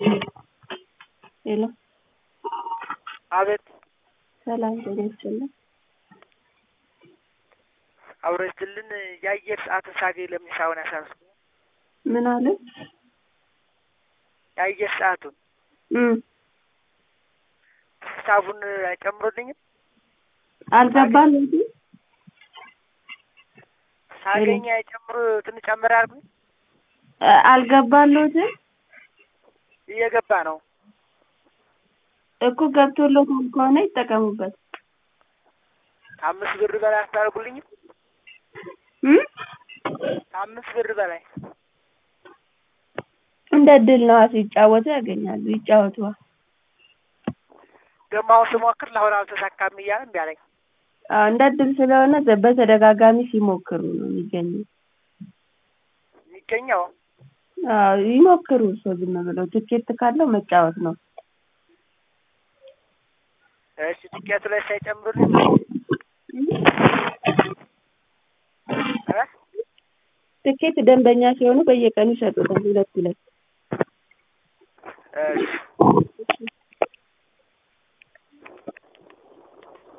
ሄሎ አቤት ሰላም ጤና ይስጥልኝ። አውረጅልን የአየር ሰዓትን ሳገኝ ለምን ሳይሆን ያሳስኩ ምን አለ? የአየር ሰዓቱን እም ሂሳቡን አይጨምሩልኝም? አልገባም እንጂ ሳገኝ አይጨምሩ ትንሽ ጨምር አድርጉኝ። አ- አልገባለሁትም እየገባ ነው። እኮ ገብቶሎታል ከሆነ ይጠቀሙበት። ከአምስት ብር በላይ አታደርጉልኝም? እም ከአምስት ብር በላይ እንደ እድል ነዋ ሲጫወቱ ያገኛሉ። ይጫወቱ። ደግሞ አሁን ስሞክር ለአሁን አልተሳካም እያለ እምቢ አለኝ። አዎ እንደ እድል ስለሆነ ዘ- በተደጋጋሚ ሲሞክሩ ነው የሚገኘው። የሚገኘው አዎ ይሞክሩ። እርስዎ ዝም ብለው ትኬት ካለው መጫወት ነው። እሺ ትኬቱ ላይ ሳይጨምሩልኝ እ ትኬት ደንበኛ ሲሆኑ በየቀኑ ይሰጡታል ሁለት ሁለት። እሺ